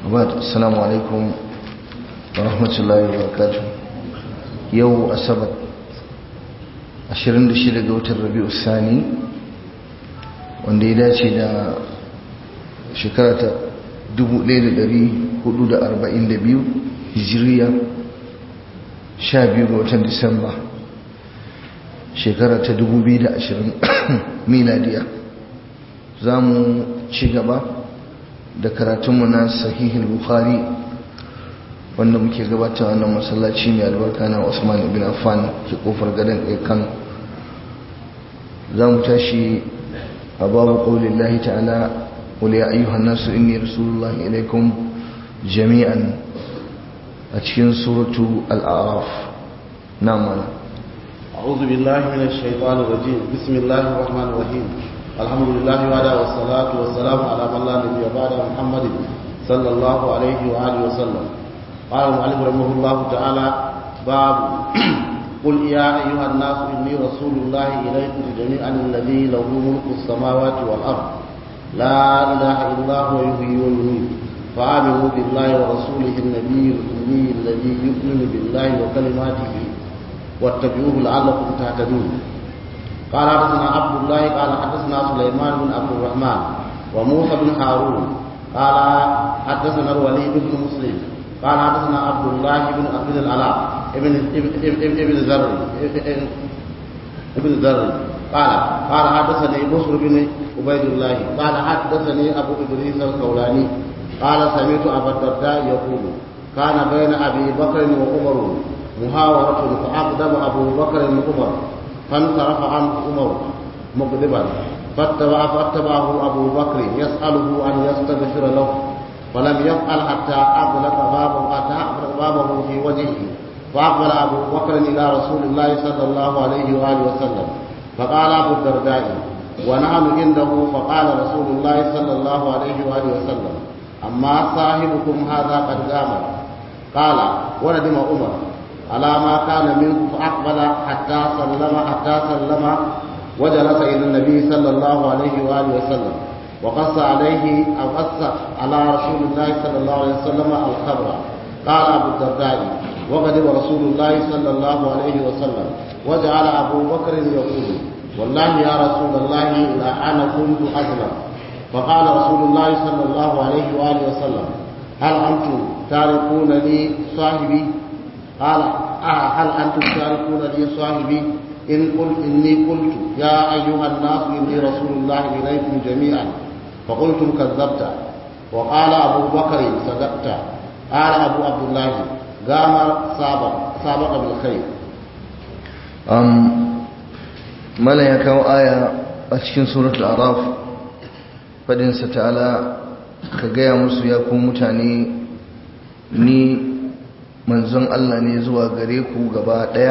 abad assalamu alaikum wa rahmatullahi wa barakatuh yau asabar 26 ga watan rabi'u sani wanda ya dace da shekara ta 1442 hijiriya 12 ga watan disamba shekara ta 2020 miladiya za mu ci gaba da karatunmu na sahihul bukhari wanda muke gabata wannan masallaci mai albarka na Usman ibn Affan ke kofar gadon kan za mu tashi a babu ƙaunin lahi ta'ala wale ya ayyuhan nasu inni rasulullahi ilaikum jami'an a cikin suratu al'araf na mana أعوذ بالله من الشيطان الرجيم بسم الله الرحمن الرحيم الحمد لله وعلى والصلاة والسلام على من لا نبي بعد محمد صلى الله عليه وآله وسلم قال المؤلف رحمه الله تعالى باب قل يا أيها الناس إني رسول الله إليكم جميعا الذي له ملك السماوات والأرض لا إله إلا هو يحيي ويميت فآمنوا بالله ورسوله النبي الأمي الذي يؤمن بالله وكلماته واتبعوه لعلكم تهتدون قال حدثنا عبد الله قال حدثنا سليمان بن عبد الرحمن وموسى بن هارون قال حدثنا الوليد بن مسلم قال حدثنا عبد الله بن عبد العلاء ابن ابن ابن ذر ابن ذر قال قال حدثني بصر بن عبيد الله قال حدثني ابو ادريس الخولاني قال سمعت ابا الدرداء يقول كان بين ابي بكر وعمر محاورة فأقدم أبو بكر عمر فانصرف عنه عمر مغضبا فاتبع فاتبعه أبو بكر يسأله أن يستغفر له فلم يفعل حتى أغلق بابه حتى أغلق بابه في وجهه فأقبل أبو بكر إلى رسول الله صلى الله عليه وآله وسلم فقال أبو الدرداء ونحن عنده فقال رسول الله صلى الله عليه وآله وسلم أما صاحبكم هذا قد قام قال وندم عمر على ما كان منه فأقبل حتى سلم حتى سلم وجلس إلى النبي صلى الله عليه وآله وسلم وقص عليه أو قص على رسول الله صلى الله عليه وسلم الخبر قال أبو الدرداء وغضب رسول الله صلى الله عليه وسلم وجعل أبو بكر يقول والله يا رسول الله إلى أنا كنت أظلم فقال رسول الله صلى الله عليه وآله وسلم هل أنتم تاركون لي صاحبي قال آه هل أنتم تاركون لي صاحبي إن قلت إني قلت يا أيها الناس إني رسول الله إليكم جميعا فقلتم كذبت وقال أبو بكر صدقت قال أبو عبد الله قام سابق سابق بالخير um, mala ya kawo aya a cikin suratul araf fadinsa ta'ala ka gaya musu ya ku mutane ni manzon Allah ne zuwa gare ku gaba daya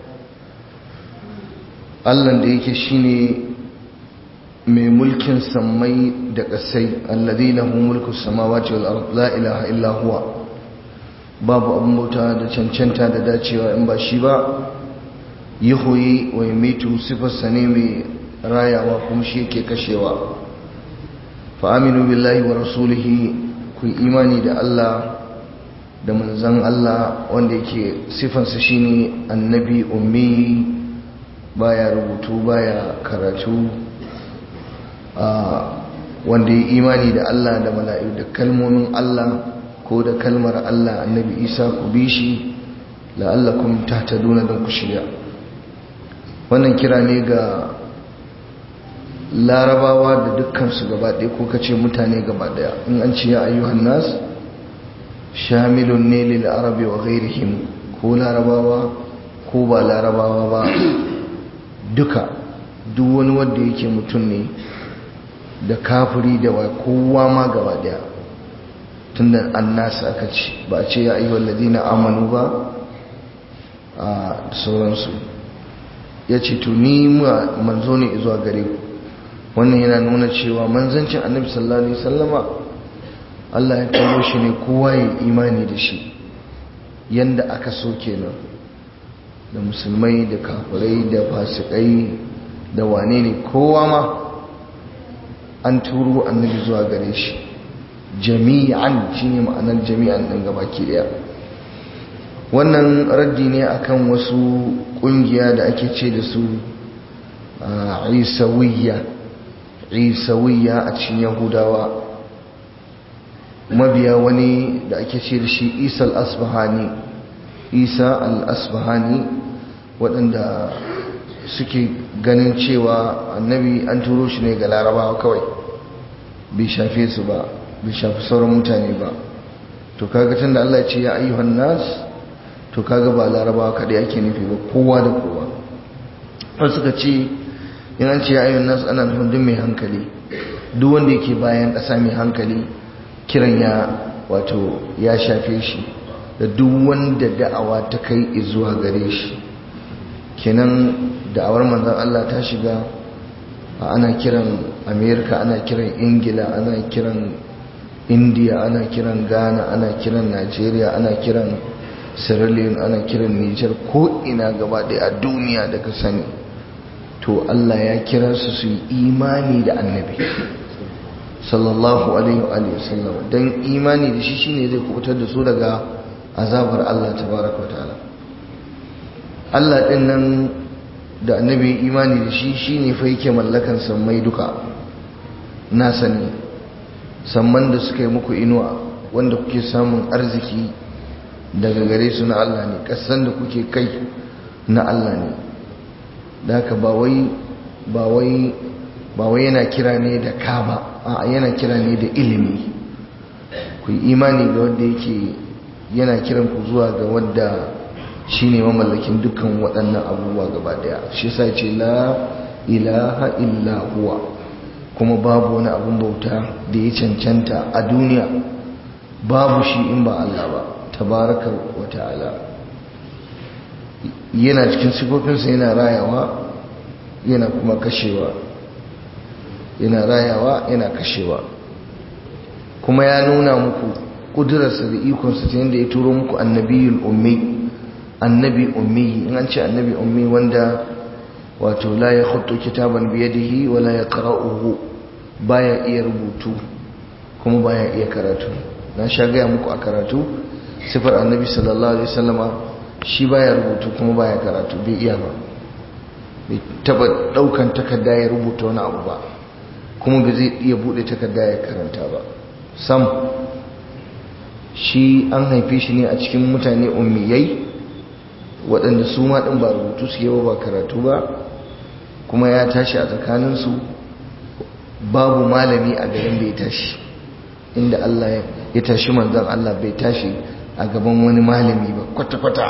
Allah da yake shine mai mulkin sammai da ƙasai alladhi lahu mulku samawati wal ard la ilaha illa huwa babu abun bauta da cancanta da dacewa in ba shi ba yuhyi wa yumitu sifarsa ne mai rayawa kuma shi yake kashewa fa aminu billahi wa rasulihi ku imani da Allah da manzan Allah wanda yake sifansa shine annabi ummi baya rubutu baya karatu wanda ya imani da Allah da mala'iku da kalmomin Allah ko da kalmar Allah annabi Isa ku bi shi la'allakum tahtaduna don ku shirya wannan kira ne ga larabawa da dukkansu gaba ɗaya ko kace mutane gaba ɗaya in an ce ya ayyuhan nas shamilun ne lil arabi wa ghairihim ko larabawa ko ba larabawa ba duka duk wani wanda yake mutum ne da kafiri da wa kowa ma gaba daya tunda annas aka ce ba a ce ya ayyuhal ladina amanu ba a sauransu ya ce to ni manzo ne zuwa gare ku wannan yana nuna cewa manzancin annabi sallallahu alaihi wasallama Allah ya kawo shi ne kowa ya imani da shi yanda aka so kenan da musulmai da kafirai da fasikai da wane ne kowa ma an turo annabi zuwa gare shi jami'an shine ma'anar jami'an din gabaki daya wannan raddi ne akan wasu kungiya da ake ce da su isawiyya isawiyya a cikin yahudawa mabiya wani da ake ce da shi isa al-asbahani isa al-asbahani waɗanda suke ganin cewa annabi an turo shi ne ga larabawa kawai bai shafe su ba bai shafi sauran mutane ba to kaga tun da Allah ce ya ayyuhan nas to kaga ba larabawa kaɗai ake nufi ba kowa da kowa wasu suka ce in an ce ya ayyuhan nas ana nufin duk mai hankali duk wanda yake bayan ƙasa mai hankali kiran ya wato ya shafe shi da duk wanda da'awa ta kai zuwa gare shi kenan da'awar manzon Allah ta shiga ana kiran Amerika ana kiran Ingila ana kiran India ana kiran Ghana ana kiran Nigeria ana kiran Sierra Leone ana kiran Niger ko ina gaba ɗaya a duniya da ka sani to Allah ya kira su su yi imani da annabi sallallahu alaihi wa sallam dan imani da shi shine zai kubutar da su daga azabar Allah tabaraka wa ta'ala Allah din nan da annabi imani da shi shine fa yake mallakan sammai duka na sani samman da suka yi muku inuwa wanda kuke samun arziki daga gare su na Allah ne kasan da kuke kai na Allah ne da haka ba wai ba wai ba wai yana kira ne da ka ba a yana kira ne da ilimi ku yi imani ga wanda yake yana kiran ku zuwa ga wanda shine mamallakin dukkan waɗannan abubuwa gaba daya shi yasa ce la ilaha illa huwa kuma babu wani abun bauta da ya cancanta a duniya babu shi in ba Allah ba tabaraka wa ta'ala yana cikin sifofinsa yana rayawa yana kuma kashewa yana rayawa yana kashewa kuma ya nuna muku kudurarsa da ikonsa ta yadda ya turo muku annabiyul ummi annabi ummi in an ce annabi ummi wanda wato la ya khutu kitaban biyadihi wa la yaqra'uhu baya iya rubutu kuma baya iya karatu na sha gaya muku a karatu sifar annabi sallallahu alaihi wasallama shi baya rubutu kuma baya karatu bai iya ba bai taba daukan takarda ya rubuta wani abu ba kuma bai zai iya bude takarda ya karanta ba sam shi an haife shi ne a cikin mutane ummiyai waɗanda su ma ɗin ba rubutu suke ba ba karatu ba kuma ya tashi a tsakaninsu babu malami a garin da ya tashi inda Allah ya tashi manzan Allah bai tashi a gaban wani malami ba kwata-kwata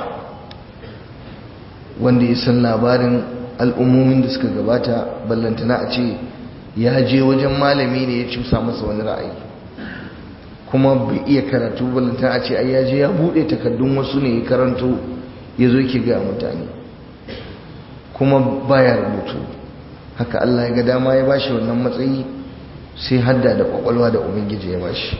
wanda ya san labarin al'ummomin da suka gabata ballantana a ce ya je wajen malami ne ya cusa masa wani ra'ayi kuma bai iya karatu ballantana a ce ai ya je ya buɗe takardun wasu ne ya karanto ya zo ke ga mutane kuma baya rubutu haka Allah ya ga dama ya bashi wannan matsayi sai hadda da kwakwalwa da ubangiji ya bashi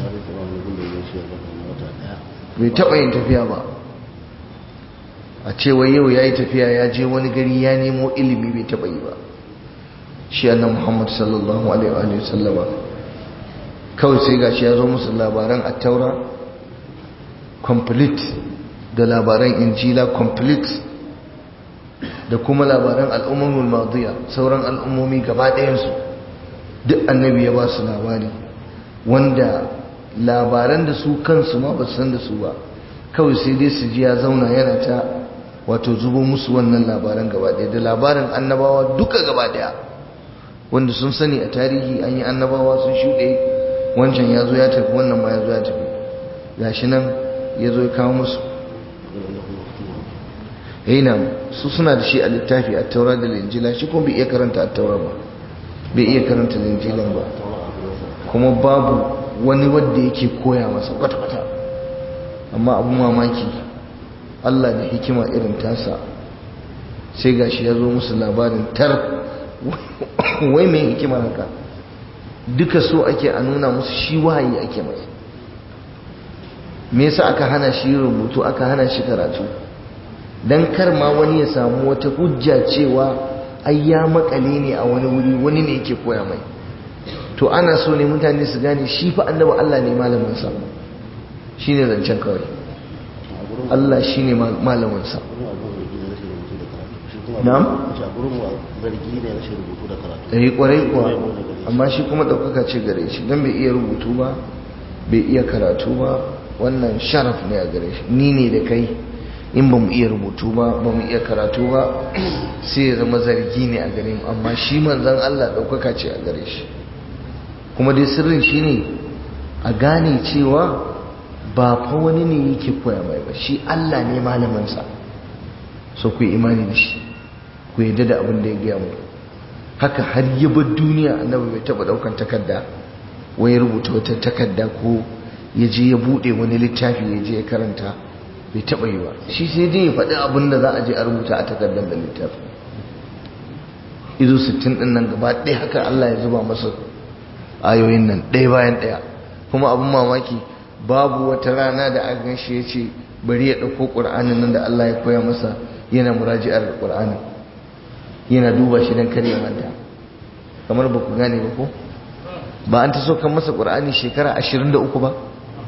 bai taɓa yin tafiya ba a cewa yau ya yi tafiya ya je wani gari ya nemo ilimi bai taɓa yi ba shi annan muhammad sallallahu alaihi wasallama kawai sai gashi ya zo musu labaran attaura complete da labaran injila complete da kuma labaran al'ummul madiya sauran al'ummomi gaba ɗayansu duk annabi ya ba su labari wanda labaran da su kansu ma ba su san da su ba kawai sai dai su ji ya zauna yana ta wato zubo musu wannan labaran gaba ɗaya da labarin annabawa duka gaba ɗaya wanda sun sani a tarihi an yi annabawa sun shuɗe wancan ya zo ya tafi wannan ma ya zo ya tafi gashi nan ya zo ya kawo musu yana su suna da shi a littafi a taura da linjila shi kuma bai iya karanta a taura ba bai iya karanta linjilan ba kuma babu wani wadda yake koya masa kwata-kwata amma abu mamaki Allah da hikima irin tasa sai gashi ya zo musu labarin tar wai mai hikima haka duka so ake a nuna musu shi wahayi ake masa me yasa aka hana shi rubutu aka hana shi karatu dan kar ma wani ya samu wata hujja cewa ai ya makale ne a wani wuri wani ne yake koya mai to ana so ne mutane su gane shi fa annabi Allah ne malaminsa shi ne zancen kawai Allah shi ne malaminsa na'am? ɗari ƙwarai kuwa amma shi kuma ɗaukaka ce gare shi don bai iya rubutu ba bai iya karatu ba wannan sharaf ne a gare shi ni ne da kai in ba mu iya rubutu ba ba mu iya karatu ba sai ya zama zargi ne a gare mu amma shi manzan Allah ɗaukaka ce a gare shi kuma dai sirrin shi ne a gane cewa ba fa wani ne yake koya mai ba shi Allah ne malaminsa so ku yi imani da shi ku yadda da abin da ya gaya mu haka har yi bar duniya annabi bai taba daukan takarda wai ya rubuta wata takarda ko ya je ya bude wani littafi ya je ya karanta bai taba yi ba shi sai dai ya faɗi abin da za a je a rubuta a takardar da littafi izo 60 din nan gaba ɗaya haka Allah ya zuba masa ayoyin nan ɗaya bayan ɗaya kuma abin mamaki babu wata rana da aka gan shi ya ce bari ya ɗauko ƙur'anin nan da Allah ya koya masa yana muraji'ar ƙur'anin yana duba shi don kare manta kamar ba ku gane ba ko ba an ta so kan masa ƙur'ani shekara 23 ba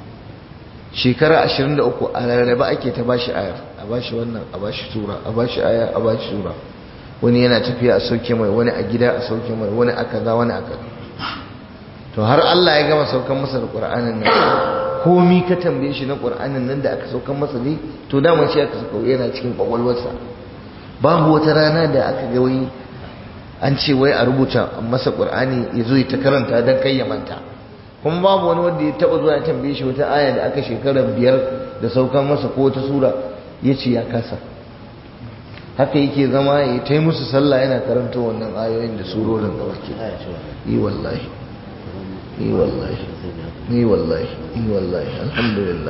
shekara 23 a rarraba ake ta bashi ayar a bashi wannan a bashi sura a bashi aya a bashi sura wani yana tafiya a sauke mai wani a gida a sauke mai wani a kaza wani a kaza to har Allah ya gama saukan masa da ƙur'anin nan komi ka tambaye shi na ƙur'anin nan da aka saukan masa ne to dama shi aka sauka yana cikin ƙwaƙwalwarsa babu wata rana da aka ga wai an ce wai a rubuta masa ƙur'ani ya zo ta karanta don kai ya manta kuma babu wani wanda ya taɓa zuwa ya tambaye shi wata aya da aka shekara biyar da saukan masa ko wata sura ya ce ya kasa haka yake zama ya ta yi musu sallah yana karanta wannan ayoyin da surorin da wake yi wallahi yi wallahi yi wallahi yi wallahi alhamdulillah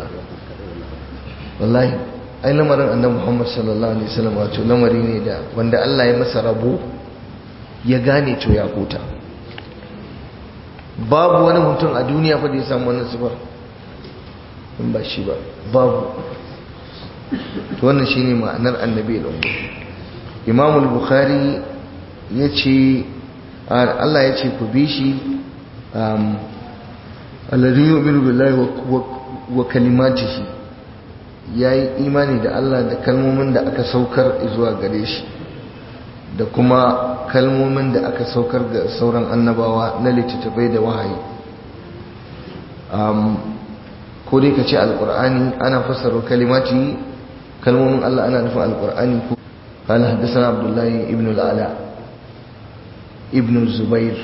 wallahi ai lamarin annabi Muhammad sallallahu alaihi wasallam wato lamari ne da wanda Allah ya masa rabo ya gane to ya huta babu wani mutum a duniya fa da ya samu wannan sifar in ba shi ba babu to wannan shine ma'anar annabi da Imam al-Bukhari yace Allah ya ce ku bi shi alladhi yu'minu billahi wa kalimatihi yayi imani da Allah da kalmomin da aka saukar zuwa gare shi da kuma kalmomin da aka saukar ga sauran annabawa na littattafai da wahayi ko dai ka ce alkur'ani ana fassara kalimati kalmomin Allah ana nufin alkur'ani ko قال حدثنا عبد الله ابن العلاء ابن الزبير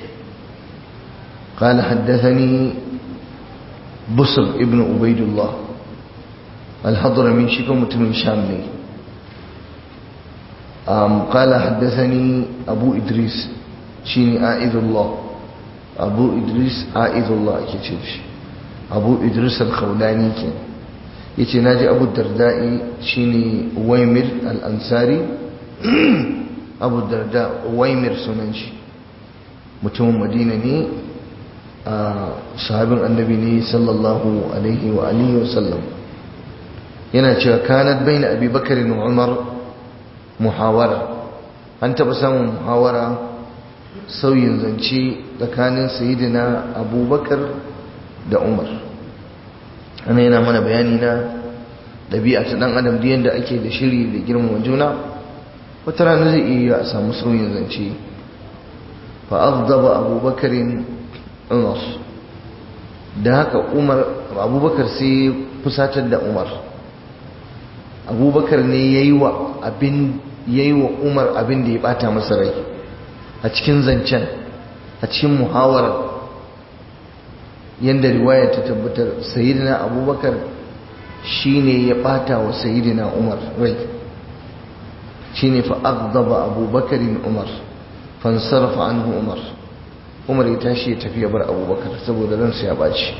قال حدثني بصر ابن عبيد الله الحضرمي شكو متمن شامي قال حدثني أبو إدريس شيني آئذ الله أبو إدريس آئذ الله كتيرش أبو إدريس الخولاني كان yace naji Abu Darda'i shine Uwaymir al-Ansari Abu Darda Uwaymir sunan shi mutumin Madina ne a sahabin annabi ne sallallahu alaihi wa alihi wa sallam yana cewa kanat baina Abi Bakar wa Umar muhawara an taba samun muhawara sauyin zance tsakanin sayyidina Abubakar da Umar ana yana mana bayani na ɗabi'a ta ɗan adam da yadda ake da shiri da girmama juna wata rana zai iya a samu sauyin zance fa aghdaba abubakarin umar da haka umar abubakar sai fusatar da umar abubakar ne yayi wa abin yayi wa umar abin da ya bata masa rai a cikin zancen a cikin muhawarar yadda riwaya ta tabbatar sayyidina abubakar shine ya bata wa sayyidina umar rai shine fa aghdaba abubakarin umar fansarafa anhu umar umar ya tashi ya tafi ya bar abubakar saboda ransa ya baci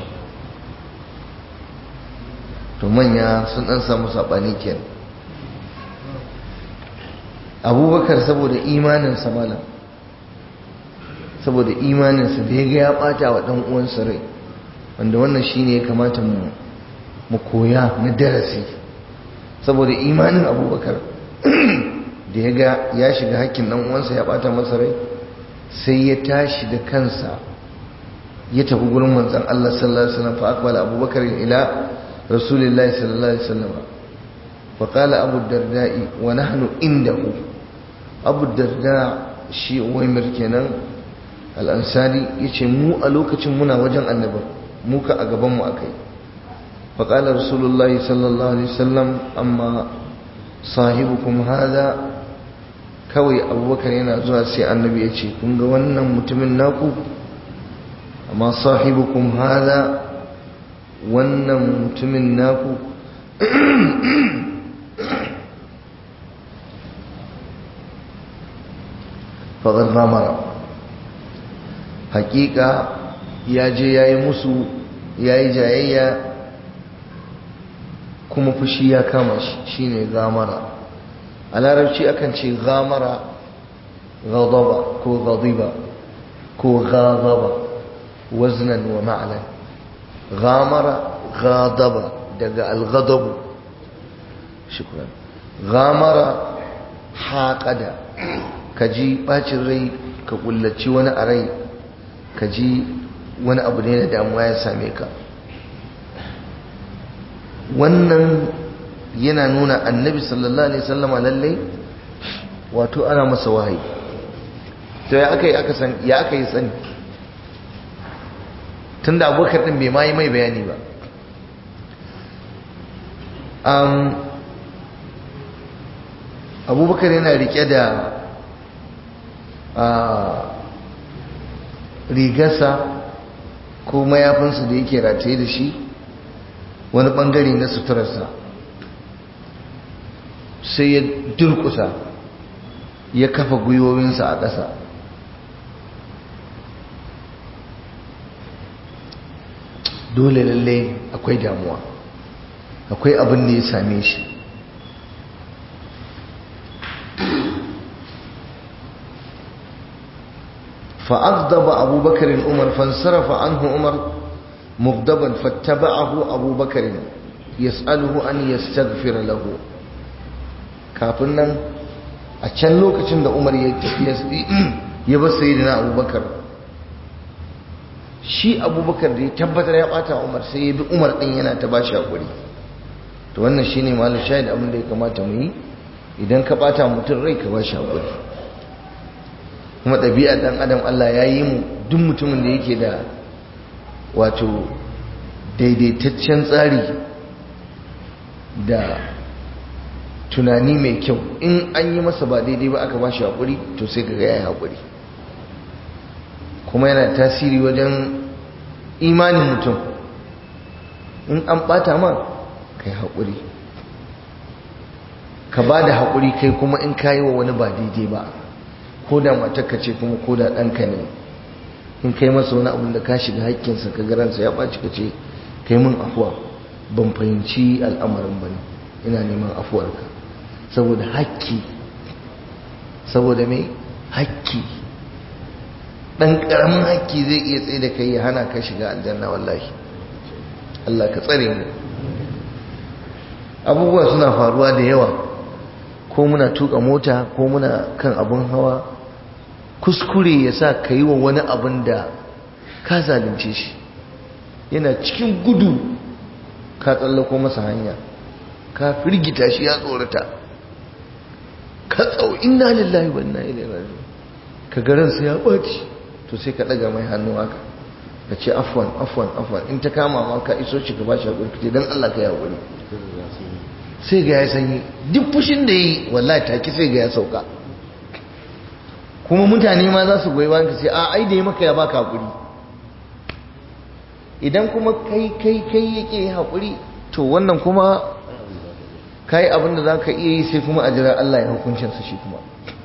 to manya sun dan samu sabani kenan abubakar saboda imaninsa malam saboda imaninsa da ya ga ya bata wa dan uwansa rai wanda wannan shine ya kamata mu mu koya na darasi saboda imanin abubakar da ya ga ya shiga hakkin dan uwansa ya bata masa rai sai ya tashi da kansa ya tafi gurin manzon Allah sallallahu alaihi wasallam fa aqbala abubakar ila rasulillahi sallallahu alaihi wasallam fa qala abu darda'i wa nahnu indahu abu darda shi uwaimir kenan al-ansari yace mu a lokacin muna wajen annabi mu ka a gaban mu akai fa qala rasulullahi sallallahu alaihi wasallam amma sahibukum hada kawai abubakar yana zuwa sai annabi ya ce kun ga wannan mutumin naku amma sahibukum hada wannan mutumin naku faɗar ramara hakika ya je ya yi musu ya yi jayayya kuma fushi ya kama shi shine gamara a larabci akan ce gamara gadaba ko gadiba ko gadaba waznan wa ma'alan gamara gadaba daga algadabu shukran gamara haƙada ka ji ɓacin rai ka ƙullaci wani a rai ka ji wani abu ne da damuwa ya same ka wannan yana nuna annabi sallallahu alaihi sallama lallai wato ana masa wahayi to ya aka yi aka san ya aka yi sani tunda abubakar din bai ma yi mai bayani ba abubakar yana rike da rigarsa ko mayafinsa da yake rataye da shi wani bangare na suturarsa sai ya durkusa ya kafa gwiwowinsa a ƙasa dole lalle akwai damuwa akwai abin da ya same shi فأغضب أبو بكر عمر فانصرف عنه عمر مغضبا فاتبعه أبو بكر يسأله أن يستغفر له kafin nan a can lokacin da umar ya tafiya ya bar sayyidina abubakar shi abubakar da ya tabbatar ya bata umar sai ya bi umar din yana ta bashi hakuri to wannan shine malu shahid abin da ya kamata mu yi idan ka bata mutum rai ka bashi hakuri kuma ɗabi'a ɗan adam Allah ya yi mu duk mutumin da yake da wato daidaitaccen tsari da tunani mai kyau in an yi masa ba daidai ba aka ba shi haƙuri to sai ka ya yi haƙuri kuma yana tasiri wajen imanin mutum in an ɓata ma ka yi haƙuri ka ba da haƙuri kai kuma in ka yi wa wani ba daidai ba ko da matarka ce kuma ko da ɗanka ne in kai masa wani abin da ka shiga haƙƙinsa ka garansa ya ɓaci ka ce kai min afuwa ban fahimci al'amarin ba ne ina neman afuwarka saboda haƙƙi saboda mai haƙƙi ɗan ƙaramin haƙƙi zai iya tsaye da kai ya hana ka shiga aljanna wallahi Allah ka tsare mu abubuwa suna faruwa da yawa ko muna tuka mota ko muna kan abin hawa kuskure ya sa ka yi wa wani abin da ka zalunce shi yana cikin gudu ka tsallako masa hanya ka firgita shi ya tsorata ka tsau inna lillahi wa inna ilaihi raji'un ka garansa ya ɓaci to sai ka ɗaga mai hannu haka ka ce afwan afwan afwan in ta kama ma ka iso shi ka ba shi haƙuri ka ce don Allah ka yi haƙuri sai ga ya sanyi duk fushin da yi wallahi take sai ga ya sauka kuma mutane ma za su goyi bayan ka sai a ai da ya maka ya baka haƙuri idan kuma kai kai kai yake haƙuri to wannan kuma kai abin da za ka iya yi sai kuma a jira Allah ya hukuncinsa shi kuma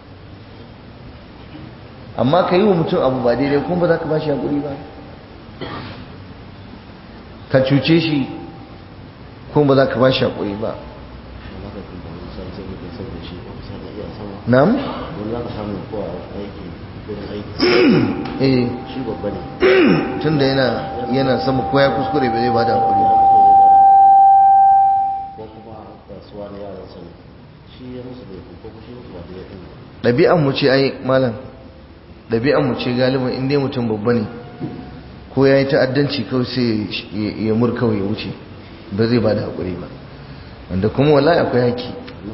amma ka yi wa mutum abu ba daidai kuma ba za ka ba shi haƙuri ba ka cuce shi kuma ba za ka ba shi haƙuri ba Na'am? Wani za ka samu ko a aiki wurin aiki. Eh, Shi babba ne. tunda yana yana sama ko ya kuskure ba zai bada hakuri. Ko kuma kasuwa na yaran sani. Shi ya musu da ko kuma shi musu ba da ya ɗin. Ɗabi'an mu ce ai malam. Ɗabi'an mu ce galiban in dai mutum babba ne ko ya yi ta'addanci kawai sai ya murka ya wuce ba zai ba da haƙuri ba wanda kuma wallahi akwai haƙi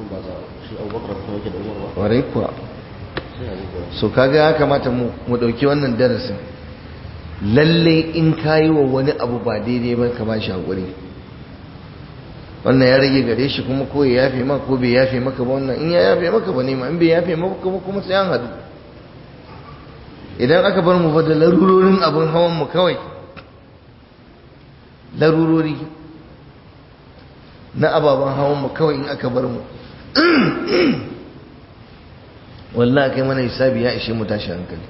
warai kuwa so kaga ya kamata mu ɗauki wannan darasin lalle in kayi wa wani abu ba daidai ba ka ba shi haƙuri wannan ya rage gare shi kuma ko ya yafe maka ko bai yafe maka ba wannan in ya yafe maka ba nema in bai yafe maka kuma kuma sai an hadu idan aka bar mu fa da larurorin abin hawan mu kawai larurori na ababen hawan mu kawai in aka bar mu wallahi kai mana hisabi ya ishe mu tashi hankali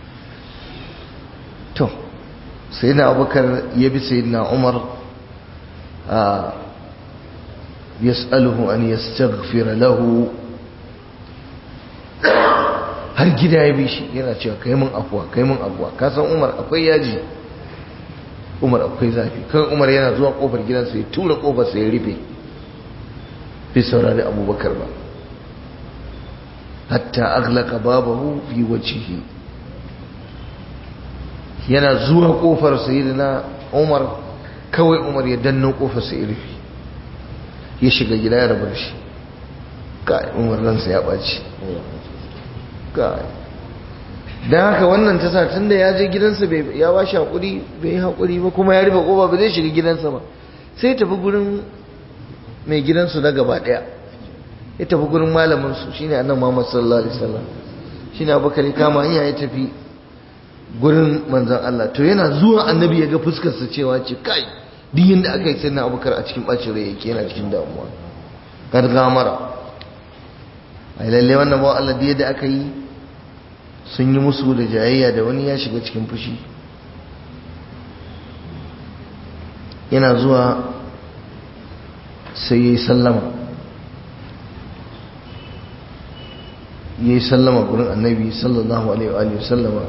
to sayyidina abubakar ya bi sayyidina umar a yas'aluhu an yastaghfira lahu har gida ya bi shi yana cewa kai mun afuwa kai mun afuwa ka san umar akwai yaji umar akwai zafi kan umar yana zuwa kofar gidansa ya tura kofar sa ya rufe bai saurari abubakar ba hatta aghlaqa babahu fi wajhihi yana zuwa kofar sayyidina umar kawai umar ya danno kofar sa ya rufe ya shiga gida ya rabar shi kai umar ransa ya ɓaci kai don haka wannan ta sa tun da ya je gidansa ya ba shi haƙuri bai yi haƙuri ba kuma ya rufe ƙofa ba zai shiga gidansa ba sai tafi gurin mai gidansu na gaba ɗaya ya tafi gurin malaminsu shine annan muhammad sallallahu alaihi wasallam shine abubakar ya kama hanya ya tafi gurin manzon Allah to yana zuwa annabi ya ga fuskarsa cewa ce kai duk yadda aka yi sai na abubakar a cikin ɓacin rai yake yana cikin damuwa gargamara a yi lalle wannan ba Allah da aka yi sun yi musu da jayayya da wani ya shiga cikin fushi yana zuwa sai ya yi sallama ya yi sallama gurin annabi sallallahu alaihi wa sallama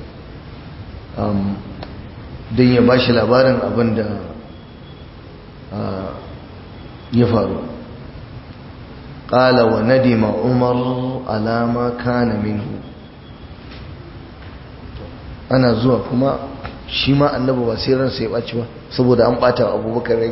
don ya ba shi labarin abin da ya faru ƙala wa nadima umar alama kana minhu ana zuwa kuma shi ma annaba ba sai ransa ya ɓaci ba saboda an ɓata abubakar rai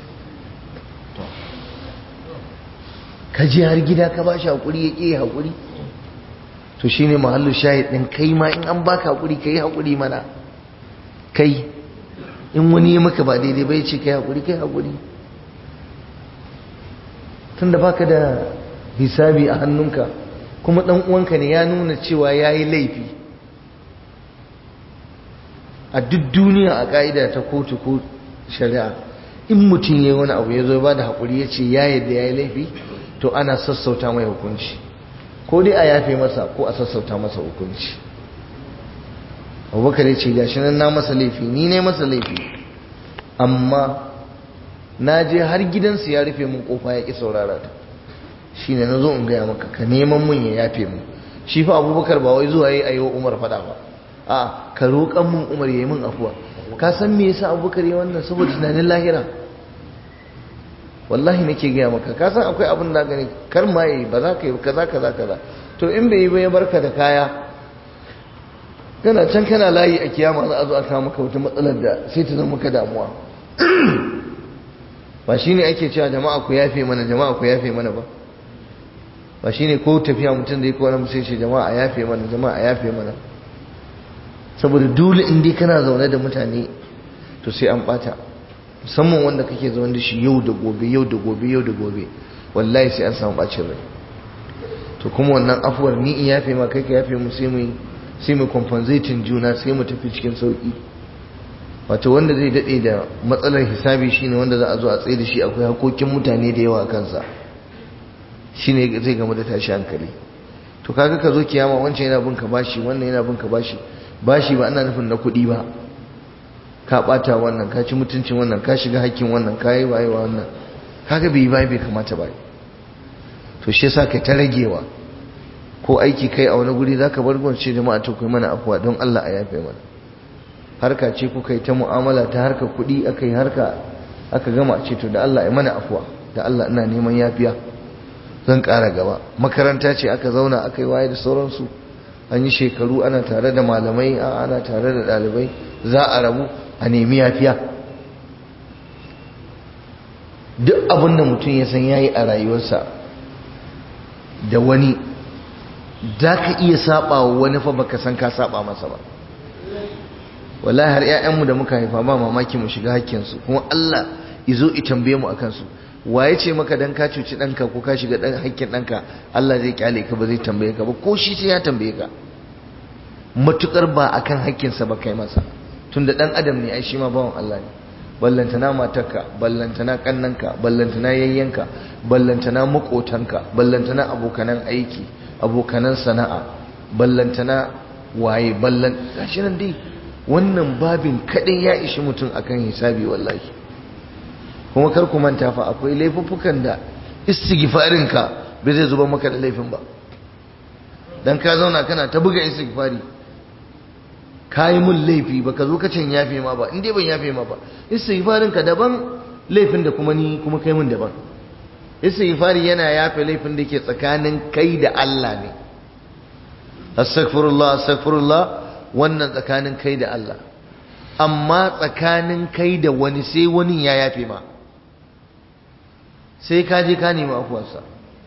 ka je har gida ka ba shi haƙuri ya ƙi haƙuri to shi ne mahallu shahid ɗin kai ma in an baka haƙuri ka yi haƙuri mana kai in wani ya maka ba daidai bai ce kai haƙuri kai haƙuri tunda baka da hisabi a hannunka kuma ɗan uwanka ne ya nuna cewa ya yi laifi a duk duniya a ƙa'ida ta kotu ko shari'a in mutum ya yi wani abu ya zo ba da haƙuri ya ce ya yadda ya yi laifi to ana sassauta mai hukunci ko dai a yafe masa ko a sassauta masa hukunci abubakar ya ce gashi nan na masa laifi ni ne masa laifi amma na je har gidansu ya rufe mun kofa ya ƙi saurara ta shi ne na zo in gaya maka ka neman mun ya yafe mu shi fa abubakar ba wai zuwa yi a yi wa umar faɗa ba a ka roƙan mun umar ya yi mun afuwa ka san me yasa abubakar ya wannan saboda tunanin lahira wallahi nake gaya maka ka san akwai abin da gani kar ma yi ba za ka yi kaza kaza kaza to in bai yi ba ya barka da kaya kana can kana layi a kiyama za a zo a kawo maka wata matsalar da sai ta zama maka damuwa ba shine ake cewa jama'a ku yafe mana jama'a ku yafe mana ba ba shine ko tafiya mutum da ya kowa sai ce jama'a a yafe mana jama'a a yafe mana saboda dole in dai kana zaune da mutane to sai an bata musamman wanda kake zaune da shi yau da gobe yau da gobe yau da gobe wallahi sai an samu bacin rai to kuma wannan afuwar ni in yafe ma kai ka yafe mu sai mu sai mu compensating juna sai mu tafi cikin sauki wato wanda zai dade da matsalar hisabi shine wanda za a zo a tsaye da shi akwai hakokin mutane da yawa a kansa shine zai gama da tashi hankali to kaga ka zo kiyama wancan yana bin ka bashi wannan yana bin ka bashi bashi ba ana nufin na kuɗi ba ka ɓata wannan ka ci mutuncin wannan ka shiga hakkin wannan ka yi wayewa wannan kaga bai bai bai kamata ba to shi yasa kai ta ragewa ko aiki kai a wani guri zaka bar gwance jama'a to kai mana afuwa don Allah a yafe mana harka ce kuka yi ta mu'amala ta harka kuɗi aka yi harka aka gama ce to da Allah ya mana afuwa da Allah ina neman yafiya zan ƙara gaba makaranta ce aka zauna aka yi waye da sauransu an yi shekaru ana tare da malamai ana tare da ɗalibai za a rabu a nemi yafiya duk abin da mutum ya san yayi a rayuwarsa da wani za ka iya saba wa wani fa baka san ka saba masa ba wallahi har 'ya'yanmu da muka haifa ba mamaki mu shiga hakkinsu kuma Allah izo i tambaye mu akan su waye ce maka dan ka cuci danka ko ka shiga dan hakkin danka Allah zai kyale ka ba zai tambaye ka ba ko shi sai ya tambaye ka matukar ba akan hakkin sa ba kai masa tunda dan adam ne ai shi ma bawan Allah ne ballantana matarka ballantana kannanka ballantana yayyanka ballantana makotanka ballantana abokanan aiki abokanan sana'a ballantana waye ballan gashi nan dai wannan babin kadai ya ishi mutum akan hisabi wallahi kuma kar ku manta fa akwai laifuffukan da istighfarin ka bai zai zuba maka da laifin ba dan ka zauna kana ta buga istighfari kai mun laifi baka zo ka can yafe ma ba in dai ban yafe ma ba istighfarin ka daban laifin da kuma ni kuma kai mun daban istighfari yana yafe laifin da ke tsakanin kai da Allah ne astaghfirullah astaghfirullah wannan tsakanin kai da Allah amma tsakanin kai da wani sai wani ya yafe ma sai ka je ka nemi afuwarsa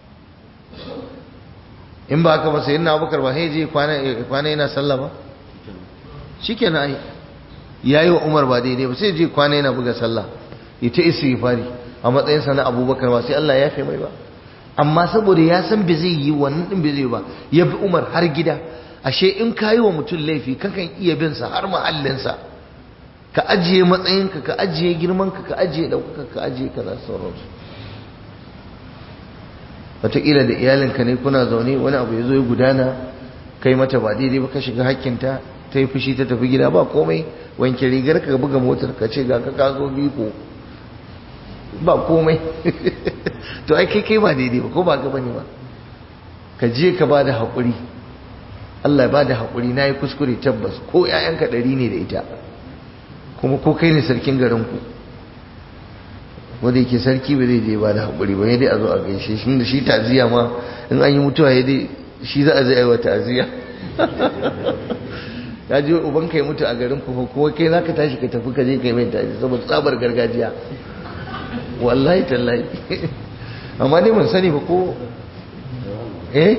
in ba haka ba sai yana abubakar ba sai je kwana yana sallah ba shi ke na ya yi wa umar ba daidai ba sai je kwana yana buga sallah ya ta isi fari a matsayinsa na abubakar ba sai Allah ya fi mai ba amma saboda ya san bai zai yi wannan din bai zai ba ya bi umar har gida ashe in ka yi wa mutum laifi kakan iya bin sa har mahallinsa ka ajiye matsayinka ka ajiye girmanka ka ajiye ɗaukaka ka ajiye kaza sauransu wataƙila da iyalinka ne kuna zaune wani abu ya zo ya gudana kai mata ba daidai ba ka shiga hakkinta ta yi fushi ta tafi gida ba komai wanke rigar ka buga motar ka ce ga ka ka zo biko ba komai to ai kai kai ba daidai ba ko ba ka bane ba ka je ka ba da haƙuri Allah ba da haƙuri na yi kuskure tabbas ko 'ya'yanka ɗari ne da ita kuma ko kai ne sarkin garinku wanda yake sarki ba zai je ba da haƙuri ba dai a zo a gaishe shi da shi ta'aziyya ma in an yi mutuwa ya dai shi za a zai aiwa ta'aziyya ya ji uban kai mutu a garin kuma kuma kai za ka tashi ka tafi ka je ka yi mai ta'aziyya saboda tsabar gargajiya wallahi tallahi amma dai mun sani ba ko eh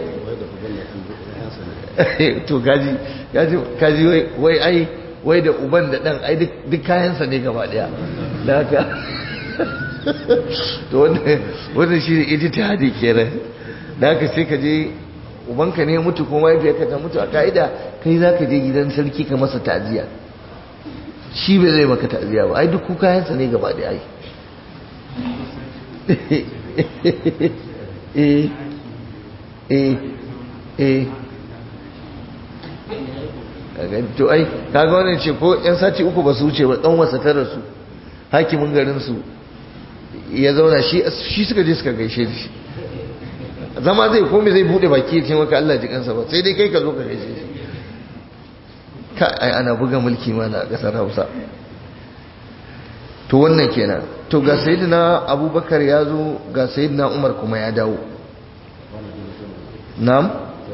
to gaji gaji kaji wai ai wai da uban da dan ai duk kayansa ne gaba daya da haka to wannan shi ne ijtihadi kenan da haka sai ka je ubanka ne mutu ko mahaifiyarka ta mutu a ka'ida kai za ka je gidan sarki ka masa ta'aziyya shi bai zai maka ta'aziyya ba ai duk kayansa ne gaba da ai eh eh eh to ai kaga wannan ce ko yan sati uku ba su wuce ba dan wasa tara su hakimin garin su ya zauna shi shi suka je suka gaishe shi zama zai komai zai bude baki ya ce maka Allah ji kansa ba sai dai kai ka zo ka gaishe shi ka ai ana buga mulki mana a kasar Hausa to wannan kenan to ga sayyidina Abubakar ya zo ga sayyidina Umar kuma ya dawo na'am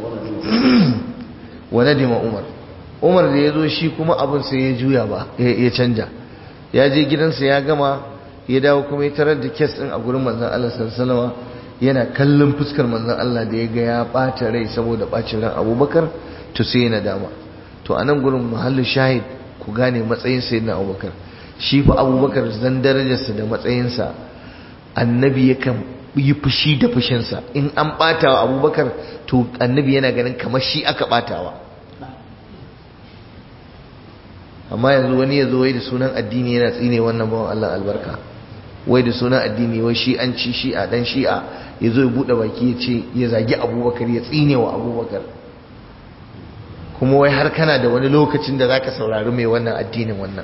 wa nadima Umar Umar da ya zo shi kuma abin sai ya juya ba ya canja ya je gidansa ya gama ya dawo kuma ya tarar da kes din a gurin manzon Allah sallallahu alaihi yana kallon fuskar manzon Allah da ya ga ya bata rai saboda bacin ran Abubakar to sai yana dama to anan gurin muhallin shahid ku gane matsayin sayyidina Abubakar shi fa Abubakar zan darajarsa da matsayinsa annabi yakan yi fushi da fushinsa in an bata wa Abubakar to annabi yana ganin kamar shi aka batawa amma yanzu wani ya zo wai da sunan addini yana tsine wannan bawan Allah albarka wai da sunan addini wai shi an ci shi'a dan shi'a ya zo ya buɗe baki ya ce ya zagi abubakar ya tsine wa abubakar kuma wai har kana da wani lokacin da zaka saurari mai wannan addinin wannan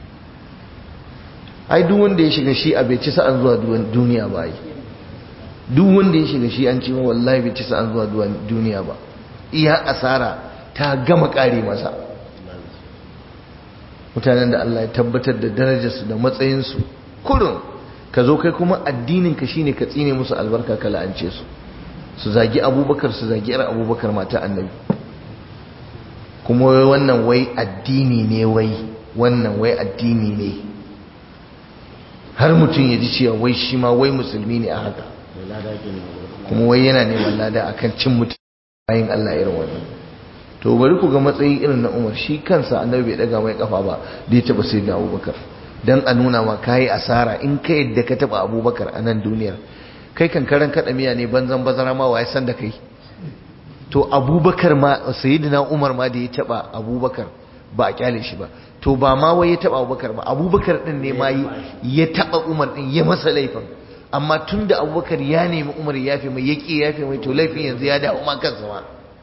ai duk wanda ya shiga shi'a bai ci sa'an zuwa duniya ba ai duk wanda ya shiga shi'an ci wallahi bai ci sa'an zuwa duniya ba iya asara ta gama kare masa mutanen da Allah ya tabbatar da darajarsu da matsayinsu kurun ka zo kai kuma addininka shine ka tsine musu albarka ka la'ance su su zagi abubakar su zagi yar abubakar mata annabi kuma wai wannan wai addini ne wai wannan wai addini ne har mutum ya ji cewa wai shi ma wai musulmi ne a haka kuma wai yana neman lada akan cin mutum bayan Allah irin wannan to bari ku ga matsayi irin na Umar shi kansa annabi bai daga mai kafa ba da ya taba sai da Abubakar dan a nuna ma kai asara in ka yadda ka taba Abubakar a nan duniyar kai kan karan kada miya ne banzan bazara ma waye san da kai to Abubakar ma sayyidina Umar ma da ya taba Abubakar ba a kyale shi ba to ba ma wai ya taba Abubakar ba Abubakar din ne ma ya taba Umar din ya masa laifin amma tunda Abubakar ya nemi Umar ya yafe mai yaki yafe mai to laifin yanzu ya dawo ma kansa ma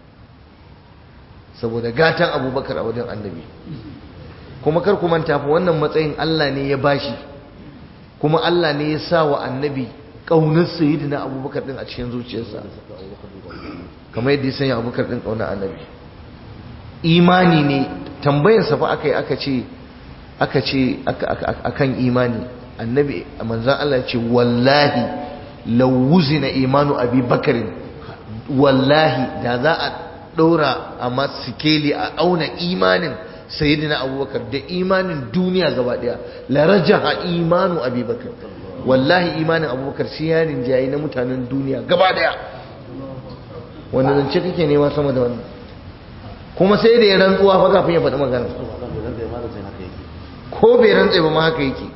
saboda gatan Abubakar a wajen Annabi kuma kar ku manta fa wannan matsayin Allah ne ya bashi kuma Allah ne ya sa wa Annabi kaunar sayyidina Abubakar din a cikin zuciyarsa kamar yadda ya sanya Abubakar din kaunar Annabi imani ne tambayarsa fa aka yi aka ce aka ce akan imani annabi manzan Allah ce wallahi lawuzina imanu abi bakarin wallahi da za a ɗora a masikeli a auna imanin sayyidina abubakar da imanin duniya gaba ɗaya larajaha imanu abi bakar wallahi imanin abubakar shi yarin jayi na mutanen duniya gaba ɗaya wanda zance kake nema sama da wannan kuma sai da ya rantsuwa fa kafin ya faɗi magana ko bai rantse ba ma haka yake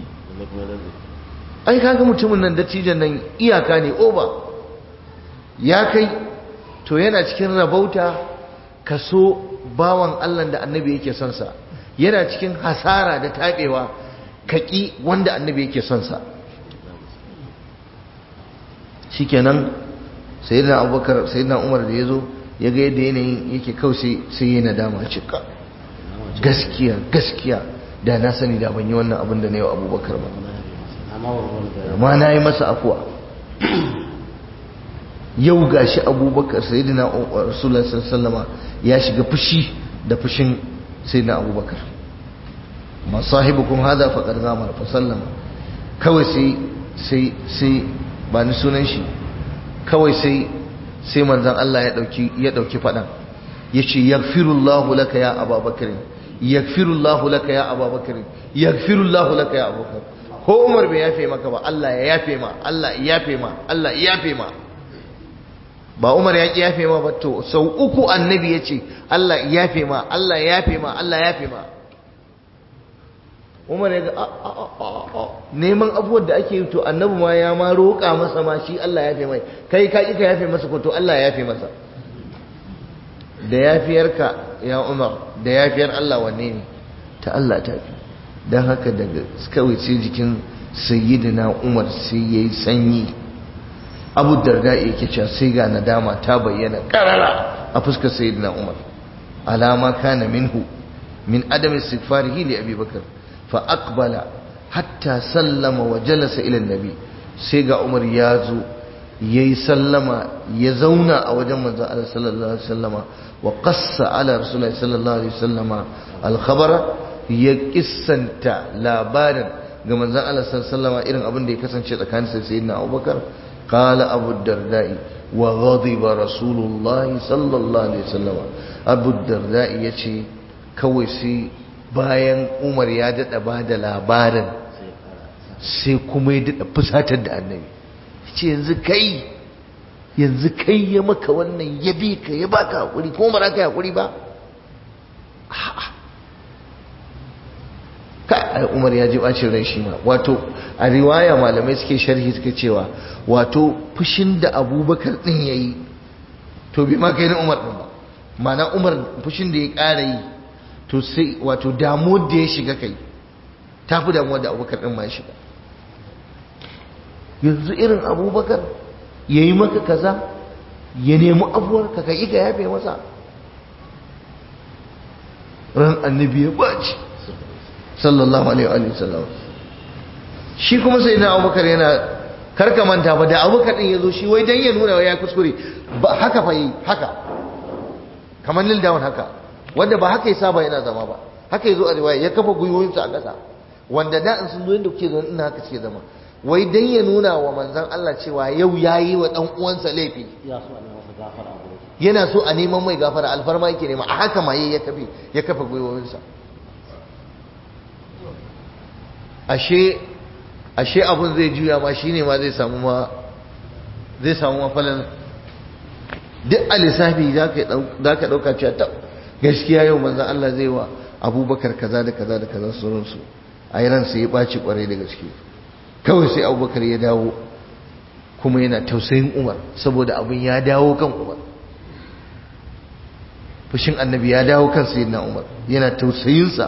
ai kaga mutumin nan dattijan nan iyaka ne oba ya kai to yana cikin rabauta kaso bawan Allah da annabi yake son sa yana cikin hasara da tabewa kaki wanda annabi yake son sa shikenan sayyidina abubakar sayyidina umar da yazo ya ga yadda yanayin yake kawai sai yi nadama cika gaskiya gaskiya da na sani da ban yi wannan abin da na yi wa abubakar ba amma na yi masa afuwa yau ga shi abubakar sai dina rasulullah sallama ya shiga fushi da fushin sai na abubakar ma sahibukun hada faƙar zamar fa sallama kawai sai sai sai ba ni sunan shi kawai sai sai manzan Allah ya ɗauki ya ɗauki faɗan ya ce yaghfirullahu laka ya ababakar yaghfirullahu laka ya ababakar yaghfirullahu laka ya abubakar ko Umar bai yafe maka ba Allah ya yafe ma Allah ya yafe ma Allah ya yafe ma ba Umar ya ki yafe ma ba to sau uku annabi ya ce Allah ya yafe ma Allah ya yafe ma Allah ya yafe ma Umar ya ga neman abubuwan da ake yi to annabi ma ya ma roƙa masa ma shi Allah ya yafe mai kai ka ka yafe masa ko to Allah ya yafe masa da yafiyarka ya Umar da yafiyar Allah wanne ne ta Allah ta fi don haka daga kawai sai jikin sayyidina Umar sai yayi sanyi Abu Darda yake cewa sai ga nadama ta bayyana karara a fuskar sayyidina Umar alama kana minhu min adami istighfarihi li Abi Bakar fa aqbala hatta sallama wa jalasa ila nabi sai ga Umar ya zo yayi sallama ya zauna a wajen manzon Allah sallallahu alaihi wasallama wa qassa ala rasulullahi sallallahu alaihi wasallama al-khabara ya kissanta labarin ga manzon Allah sallallahu alaihi wasallama irin abin da ya kasance tsakanin sayyidina Abubakar qala Abu Darda'i wa ghadiba rasulullahi sallallahu alaihi wasallama Abu Darda'i yace kawai sai bayan Umar ya dada bada labarin sai kuma ya dada fusatar da annabi ce yanzu kai yanzu kai ya maka wannan ya bi ka ya baka hakuri kuma ba za ka yi hakuri ba ka umar ya ji bacin rai shi ma wato a riwaya malamai suke sharhi suka cewa wato fushin da abubakar din ya yi to bi ma kai na umar din ba mana umar fushin da ya ƙara yi to sai wato damuwar da ya shiga kai ta fi damuwar da abubakar din ma ya shiga yanzu irin abubakar ya yi maka kaza ya nemi abuwar ka kai ka yafe masa ran annabi ya baci sallallahu alaihi wa sallam shi kuma sai na abubakar yana karka manta ba da abubakar din ya zo shi wai dan ya nuna ya kuskure ba haka fa yi haka kamar nil down haka wanda ba haka ya saba yana zama ba haka ya zo a riwaya ya kafa gwiwoyinsa a ƙasa wanda da in sun zo inda kuke zo ina haka suke zama wai dan ya nuna wa manzan Allah cewa yau ya yi wa ɗan uwansa laifi yana so a neman mai gafara alfarma yake nema a haka maye ya kafe ya kafa gwiwowinsa ashe ashe abun zai juya ma shine ma zai samu ma zai samu mafalan duk a lissafi za ka ɗauka cewa ta gaskiya yau manzan Allah zai wa abubakar kaza da kaza da kaza sauransu a yi ransa ya ɓaci ƙwarai da gaske kawai sai abubakar ya dawo kuma yana tausayin umar saboda abin ya dawo kan umar fushin annabi ya dawo kan sayyidina umar yana tausayinsa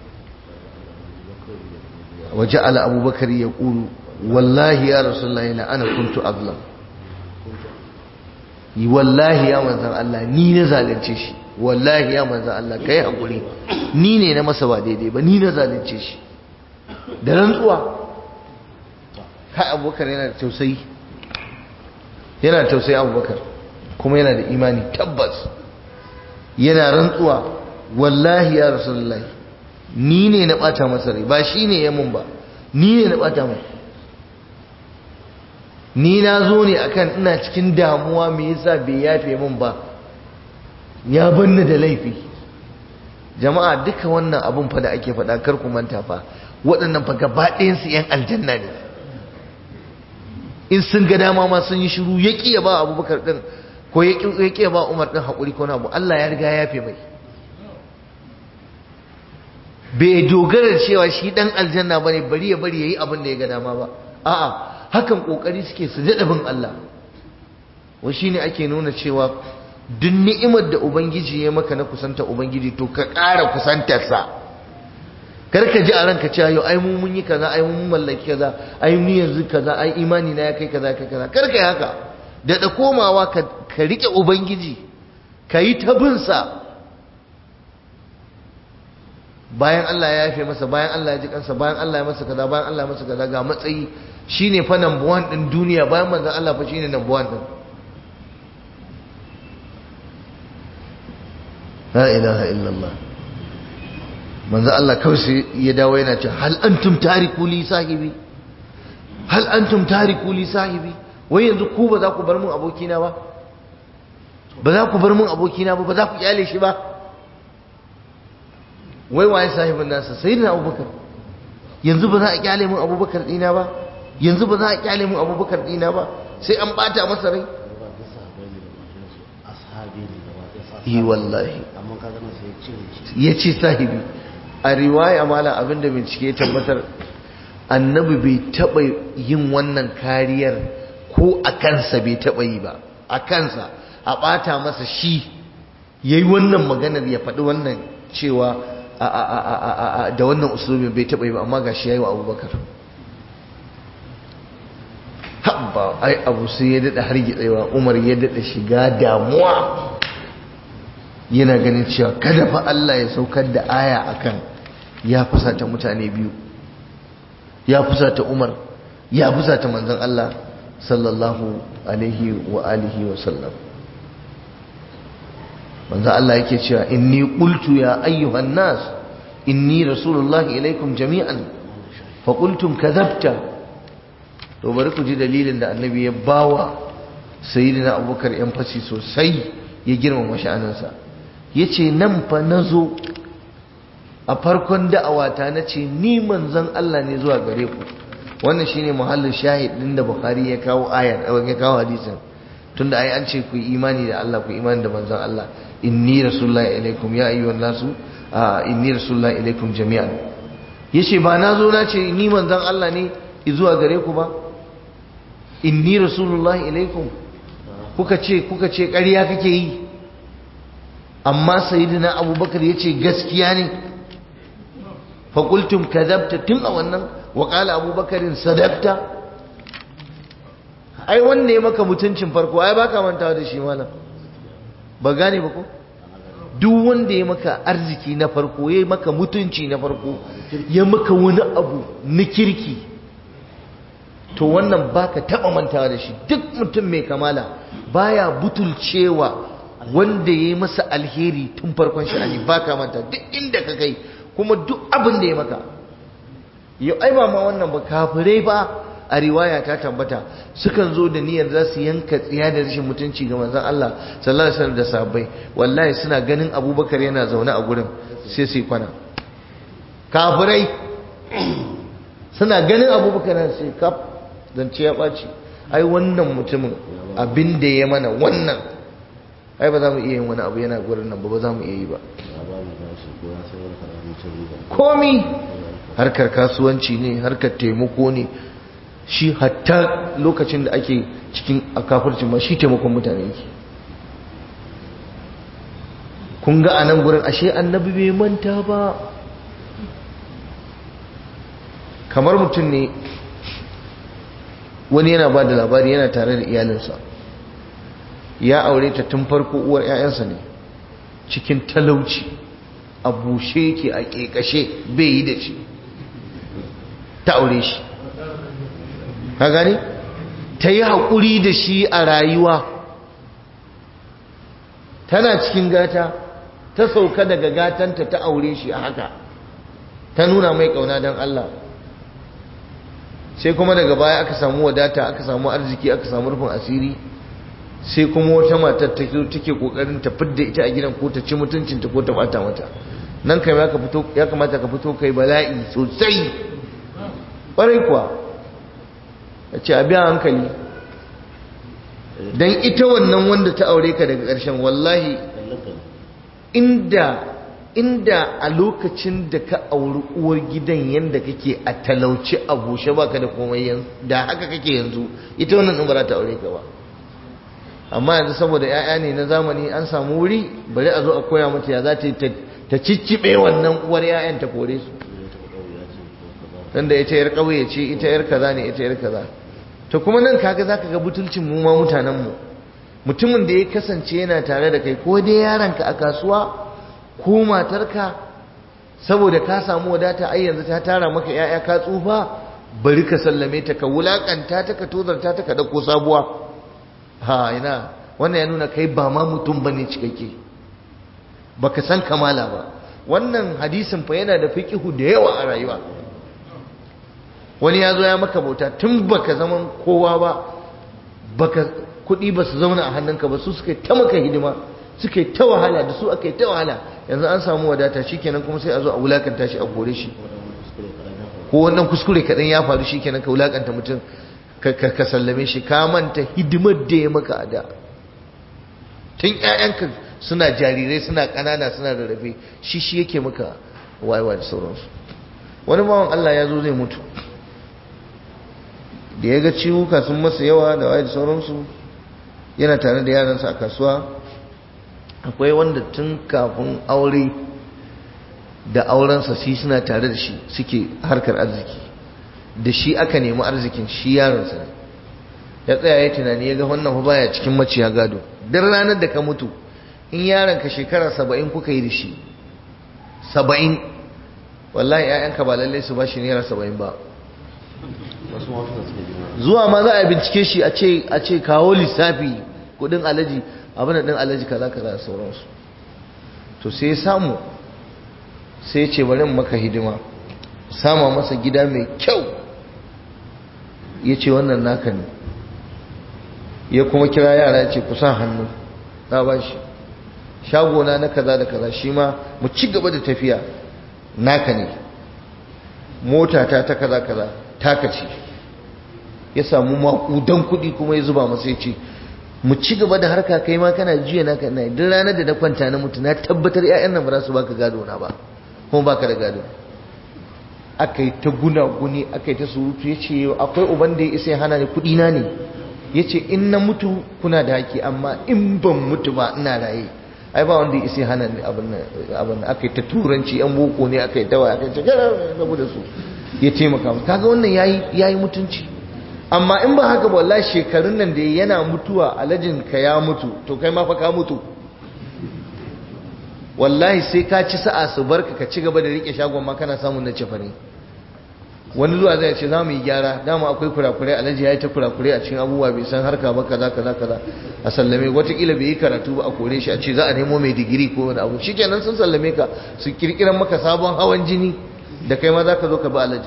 waje ala abubakar ya ƙuru wallahi ya rasulullahi la ana kuntu azlam wallahi ya manzan Allah ni na zalunce shi wallahi ya manzan Allah kai hakuri ni ne na masa ba daidai ba ni na zalunce shi da rantsuwa kai abubakar yana da tausayi yana da tausayi abubakar kuma yana da imani tabbas yana rantsuwa wallahi ya rasulullahi ni ne na bata masa rai ba shi ne ya mun ba ni ne na bata mai ni na zo ne akan ina cikin damuwa me yasa bai yafe min ba ya banni da laifi jama'a duka wannan abun fa da ake faɗa kar ku manta fa waɗannan fa gaba ɗayan su yan aljanna ne in sun ga dama ma sun yi shiru ya ƙi ya ba abubakar ɗin ko ya ƙi ya ba umar ɗin haƙuri ko na abu Allah ya riga ya yafe mai bai dogara cewa shi ɗan aljanna ba ne bari ya bari ya yi abin da ya ga dama ba a'a hakan kokari suke su daɗa bin Allah wa shine ake nuna cewa duk ni'imar da ubangiji ya maka na kusanta ubangiji to ka ƙara kusantarsa kar ka ji a ranka cewa yau ai mu mun yi kaza ai mun mallaki kaza ai ni yanzu kaza ai imani na ya kai kaza kai kaza kar ka yi haka daɗa komawa ka ka rike ubangiji ka yi ta bin sa bayan Allah ya yafe masa bayan Allah ya ji kansa bayan Allah ya masa kaza bayan Allah ya masa kaza ga matsayi shine fa number 1 din duniya bayan manzon Allah fa shine number 1 din la ilaha illallah manzon Allah kawai sai ya dawo yana cewa hal antum tariku li sahibi hal antum tariku li sahibi wai yanzu ku ba za ku bar mun abokina ba ba za ku bar mun abokina ba ba za ku kyale shi ba wai waye sahibin nasa sayyidina abubakar yanzu ba za a kyale mun abubakar dina ba yanzu ba za a kyale mun abubakar dina ba sai an bata masa rai yi wallahi ya ce sahibi a riwaya mala abinda bincike ya tabbatar annabi bai taɓa yin wannan kariyar ko a kansa bai taɓa yi ba a kansa a ɓata masa shi ya yi wannan maganar ya faɗi wannan cewa da wannan usulubin bai taɓa yi ba amma ga shi ya yi wa abubakar haɓa ai abu sai ya daɗa har gitsewa umar ya daɗa shiga damuwa yana ganin cewa kada fa Allah ya saukar da aya akan ya fusata mutane biyu ya fusata umar ya fusata manzon Allah sallallahu alaihi wa alihi wa sallam manzon Allah yake cewa inni qultu ya ayyuhan nas inni rasulullahi ilaikum jami'an fa qultum kadhabta to bari ku ji dalilin da annabi ya bawa sayyidina abubakar yan fashi sosai ya girmama sha'aninsa ya ce nan fa na zo a farkon da'awata na ce ni manzon Allah ne zuwa gare ku wannan shine muhallin shahid din da Bukhari ya kawo ayar ya kawo hadisin tunda ai an ce ku yi imani da Allah ku imani da manzon Allah inni rasulullahi ilaikum ya ayyuhan nasu inni rasulullahi ilaikum jami'an yace ba na zo na ce ni manzon Allah ne zuwa gare ku ba inni rasulullahi ilaikum kuka ce kuka ce ƙarya kake yi amma sayyidina abubakar ya ce gaskiya ne faƙultum kadabta tun a wannan waƙala abubakarin sadabta ai wanda ya maka mutuncin farko ai baka mantawa da shi malam ba gane ba ko duk wanda ya maka arziki na farko ya maka mutunci na farko ya maka wani abu na kirki to wannan baka taɓa mantawa da shi duk mutum mai kamala baya butulcewa wanda ya yi masa alheri tun farkon sha'ani ba ka manta duk inda ka kai kuma duk abin da ya maka yau ai ba ma wannan ba kafirai ba a riwaya ta tabbata sukan zo da niyyar za su yanka tsiya da rashin mutunci ga manzon Allah sallallahu alaihi wasallam da sahabbai wallahi suna ganin Abubakar yana zaune a gurin sai sai kwana kafirai suna ganin abubakar na sai kaf zance ya ɓaci ai wannan mutumin abin da ya mana wannan ai ba za mu iya yin wani abu yana gurin nan ba ba za mu iya yi ba komi harkar kasuwanci ne harkar taimako ne shi hatta lokacin da ake cikin a kafirci ma shi taimakon mutane yake kun ga a nan gurin ashe annabi bai manta ba kamar mutum ne wani yana ba da labari yana tare da iyalinsa ya aure ta tun farko uwar 'ya'yansa ne cikin talauci a bushe yake a ƙeƙashe bai yi da shi ta aure shi ka gani ta yi haƙuri da shi a rayuwa tana cikin gata ta sauka daga gatanta ta aure shi a haka ta nuna mai ƙauna don Allah sai kuma daga baya aka samu wadata aka samu arziki aka samu rufin asiri sai kuma wata matar ta take kokarin ta fidda ita a gidan ko ta ci mutuncinta ko ta bata mata nan kai ya kamata ka fito kai bala'i sosai ƙwarai kuwa ya ce a biya hankali don ita wannan wanda ta aure ka daga ƙarshen wallahi inda inda a lokacin da ka auri uwar gidan yadda kake a talauci a bushe baka da komai yanzu da haka kake yanzu ita wannan ɗin ba za ta aure ka ba amma yanzu saboda 'ya'ya ne na zamani an samu wuri bari a zo a koya mata ya za ta ta cicciɓe wannan uwar 'ya'yan ta kore su tunda ita yar ƙauye ce ita yar kaza ne ita yar kaza to kuma nan kaga zaka ga butulcin mu ma mutanen mu mutumin da ya kasance yana tare da kai ko dai yaranka a kasuwa ko matarka saboda ka samu wadata ai yanzu ta tara maka 'ya'ya ka tsufa bari ka sallame ta ka wulakanta ta ka tozarta ta ka dauko sabuwa ha ina wannan ya nuna kai ba ma mutum bane cikakke baka san kamala ba wannan hadisin fa yana da fiqihu da yawa a rayuwa wani ya zo ya maka bauta tun baka zaman kowa ba baka kuɗi ba su zauna a hannunka ba su suka ta maka hidima suka ta wahala da su aka yi ta wahala yanzu an samu wadata shikenan kuma sai a zo a wulakanta shi a kore shi ko wannan kuskure kaɗan ya faru shikenan ka wulakanta mutum ka sallame shi ka manta hidimar da ya maka a da tun ƴaƴanka suna jarirai suna ƙanana suna rarrafe shi shi yake maka wayewa da sauransu wani bawan Allah ya zo zai mutu da ya ga ciwuka sun masa yawa da waye da sauransu yana tare da yaransa a kasuwa akwai wanda tun kafin aure da aurensa shi suna tare da shi suke harkar arziki da shi aka nemi arzikin shi yaransa ne ya tsaya ya tunani ya ga wannan fa baya cikin maciya gado duk ranar da ka mutu in yaranka shekara saba'in kuka yi da shi saba'in wallahi 'ya'yanka ba lallai su ba shi naira saba'in ba zuwa ma za a bincike shi a ce kawo lissafi kudin alaji abin da din alaji kaza kaza sauransu to sai samu sai ce bari maka hidima sama masa gida mai kyau ya ce wannan naka ne ya kuma kira yara ya ce kusa hannu na ba shi shagona na kaza da kaza shi ma mu ci gaba da tafiya naka ne motata ta kaza kaza taka ce ya samu makudan kuɗi kuma ya zuba masa ya ce mu ci gaba da harka kai ma kana jiya naka na duk ranar da na kwanta na mutu na tabbatar ƴaƴan nan ba za su baka gado na ba kuma baka da gado aka yi ta guna guni aka yi ta surutu ya ce akwai uban da ya isa ya hana ni kuɗi na ne ya ce in na mutu kuna da haƙi amma in ban mutu ba ina raye ai ba wanda ya isa ya hana ni abin aka yi ta turanci yan boko ne aka yi ta waya aka yi ta rabu da su ya taimaka mu kaga wannan yayi yayi mutunci amma in ba haka ba wallahi shekarun nan da yana mutuwa alajin ka ya mutu to kai ma fa ka mutu wallahi sai ka ci sa'a su barka ka ci gaba da rike shagon ma kana samun na cefane wani zuwa zai ce za mu yi gyara dama akwai kurakurai alhaji ya yi ta kurakurai a cikin abubuwa bai san harka ba kaza kaza kaza a sallame watakila bai yi karatu ba a kore shi a ce za a nemo mai digiri ko wani abu shikenan sun sallame ka su kirkiran maka sabon hawan jini da kai ma za ka zo ka bi alhaji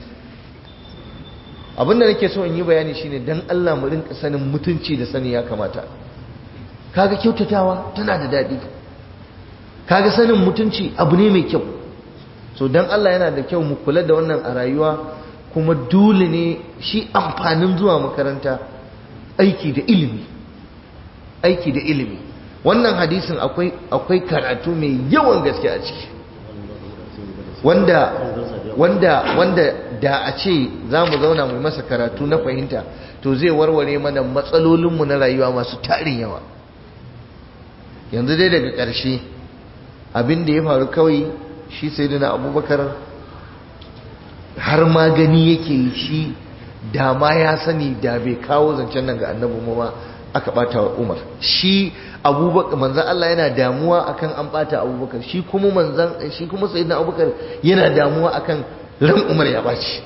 abin da nake so in yi bayani shine dan Allah mu rinka sanin mutunci da sani ya kamata kaga kyautatawa tana da daɗi kaga sanin mutunci abu ne mai kyau so dan Allah yana da kyau mu kula da wannan a rayuwa kuma dole ne shi amfanin zuwa makaranta aiki da ilimi aiki da ilimi wannan hadisin akwai akwai karatu mai yawan gaske a ciki wanda wanda wanda da a ce za mu zauna mu masa karatu na fahimta to zai warware mana matsalolinmu na rayuwa masu tarin yawa yanzu dai daga ƙarshe abin da ya faru kawai shi sai da abubakar har ma gani yake shi da ma ya sani da bai kawo zancen nan ga annabi mu ma aka bata wa Umar shi Abubakar manzon Allah yana damuwa akan an bata Abubakar shi kuma manzon shi kuma sayyidina Abubakar yana damuwa akan ran Umar ya baci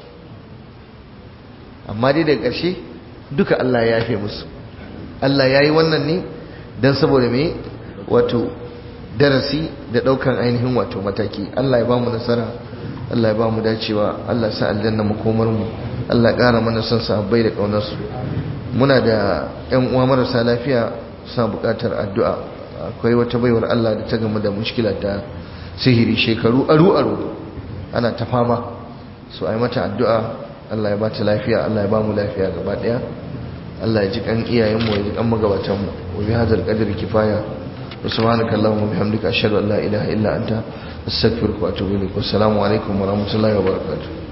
amma dai daga ƙarshe duka Allah ya yafe musu Allah ya yi wannan ne don saboda me wato darasi da ɗaukan ainihin wato mataki Allah ya ba mu nasara Allah ya ba mu dacewa Allah sa aljanna makomar mu Allah ƙara mana son sahabbai da ƙaunarsu muna da ƴan uwa marasa lafiya suna buƙatar addu'a akwai wata baiwar Allah da ta gamu da mushkila ta sihiri shekaru aru aru ana ta fama so ai mata addu'a Allah ya ba ta lafiya Allah ya ba mu lafiya gaba ɗaya Allah ya ji kan iyayen mu ya ji kan magabatan mu wa bi hadzal qadri kifaya wa subhanaka allahumma wa bihamdika ashhadu an la ilaha illa anta astaghfiruka wa atubu ilaik wa assalamu alaikum wa rahmatullahi wa barakatuh